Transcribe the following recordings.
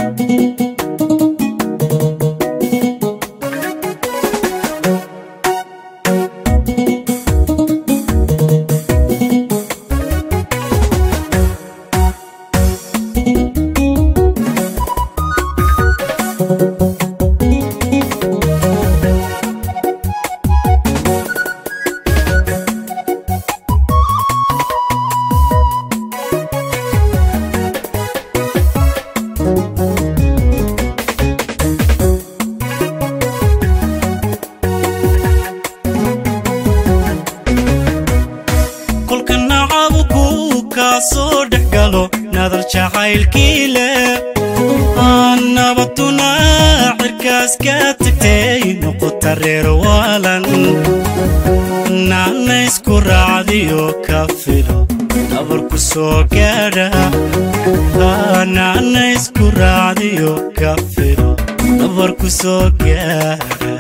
kolka nacabuku kaa soo dhex galo nadar jacaylkii leh nabaduna cirkaas ka tagtay noqota reer waalan naana isku raacdiyo ka filo nabarku soo gaadha naana isku raacdiyo ka filo nabarku soo gaadha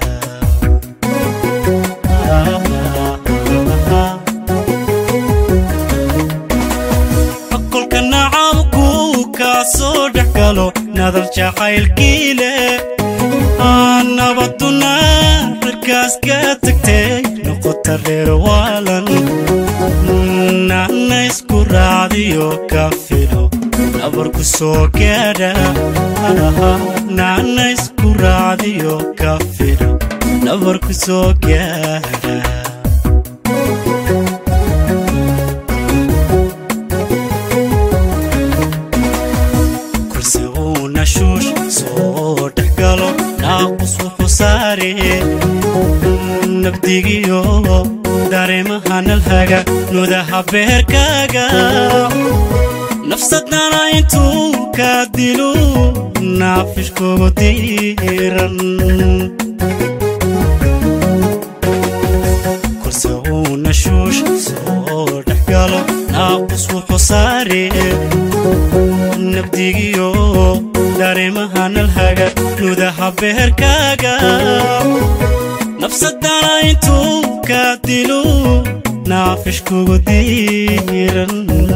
kolka nacabku kaa soo dhex galo nadar jacaylkii leh nabaduna cirkaas ka tagtay noqota reer waalan naana isku raacdiyo ka filo nabarku soo gaadha naana isku raacdiyo ka filo nabarku soo gaadha kursi uu nashuush soo dhex galo naaqus wuxuu saare nabdigiyo dareemaha nalhaga nudaha beerkaaga nafsadana intuu kaa dilu naafishkugu diiran kursi uu nashuush soo dhex galo naaqus wuxuu saare nabdigiyo dareemaha nalhaga nudaha beerkaaga nafsadana intuu kaa dilu naafishkugu diiran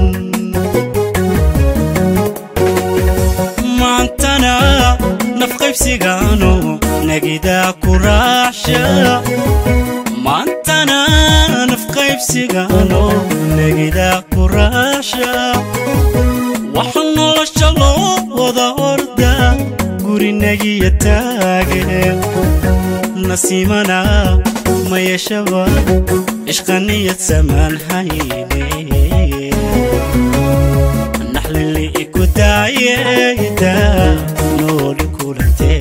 maantana nafqaybsigaano nagidaa ku raacsha maantana nafqaybsigaano nagidaa ku raacsha waxa nolosha loo wada orda gurinagiya taage nasiimana ma yeeshaba ishqaniyad samaan hayne naxlili iku daayeda nooli kulantee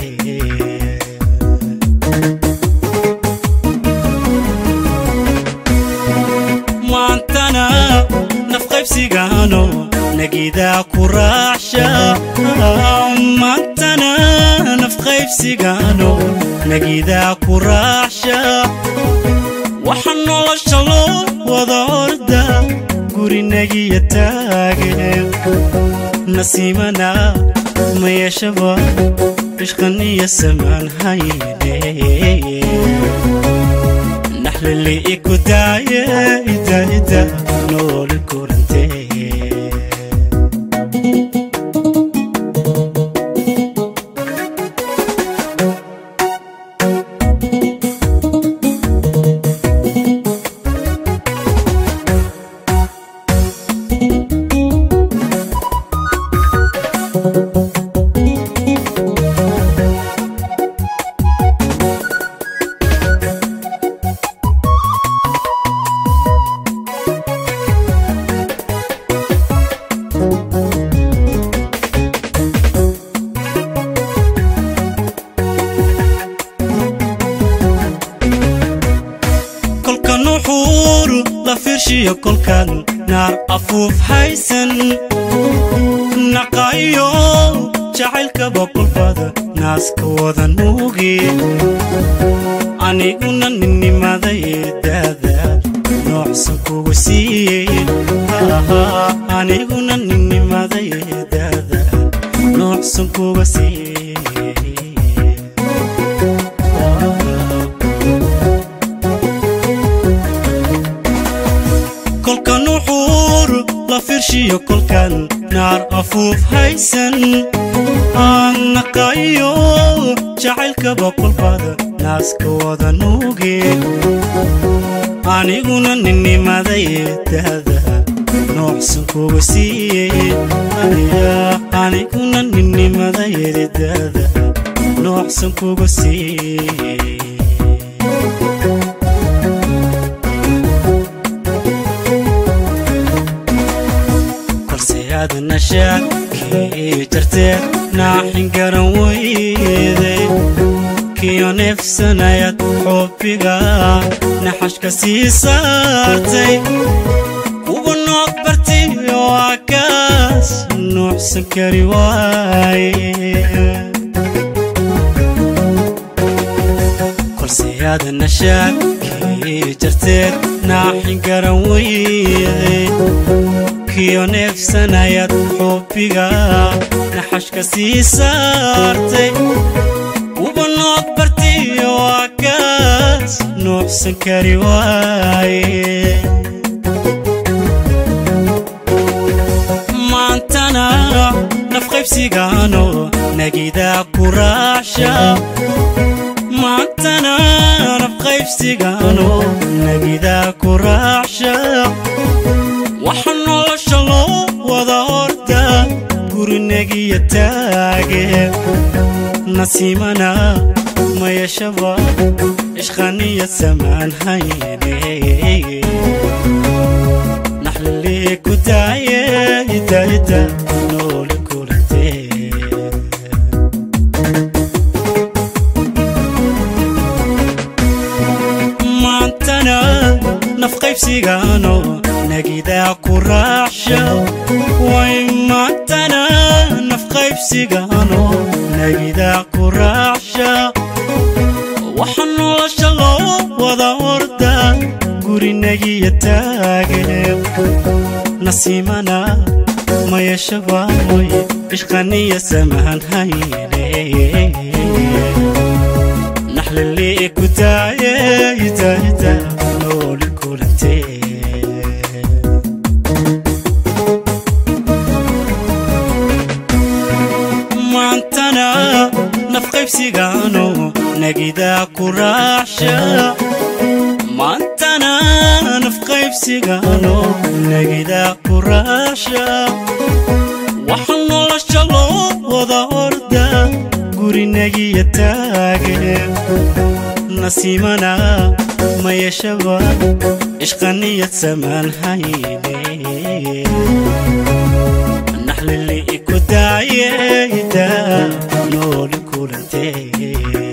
maantana nafqaybsigaano nagidaa ku raacsha maantana nafqaybsigaano nagidaa ku raacsha waxa nolosha loo wada orda gurinagiya taage nasiimana ma yeeshaba ishqaniya samaan hayne naxlili iku daaye ida ida nooli kulantee kolka nuxuur la fiirshiyo kolkan naar afuuf haysan naqaayo jacaylkaba kolbada naaska wada nuugi aniguna ninnimaday daadaad noocsan kugu siiyey aniguna ninnimaday daadaad noocsan kuga siiyey kolka nuxuur la fiirshiyo kolkan naar afuuf haysan aan naqayo jacaylkaba kolbada naaska wada nuuge aniguna ninnimaday daada noocsan kuga siiye aniguna ninnimaday daada noocsan kuga siiye balseyaadana shaakii jarteed naaxin garan weyday kiyo neefsanayad xubbiga naxashka sii saartay ugu nooc barti waa kaas nuucsan kari waaye kolseyaadana shaakii jarteed naaxin garan weyday kiyo neefsanayad xubbiga naxashka sii saartay uba nooc barti waa kaas nuucsan kari waaye maantana nafqaybsigaano nagidaa ku raacsha maantana nafqaybsigaano nagidaa ku raacsha waxa nolosha loo wada horta gurinagiya taage nasiimana mayashaba ishqaniya samaan hayne naxlilee ku daaye idaida noole kulantee maantana nafqaybsigaano nagidaa ku raacsha way maantana nafqaybsigaano nagidaa ku raacsha waxa nolosha loo wada horda gurinagiya taage nasiimana mayashaba ishqaniya samahan hayne naxlilee ku daaye idaida nooli kulantee maantana nafqaybsigaano nagidaa ku raacsha maantana nafqaybsigaano nagidaa ku raacsha waxa nolosha loo wada horda gurinagiya taage nasiimana mayashaba ishqaniyad samaan hayne naxlili ku daaye ida nooli kulantee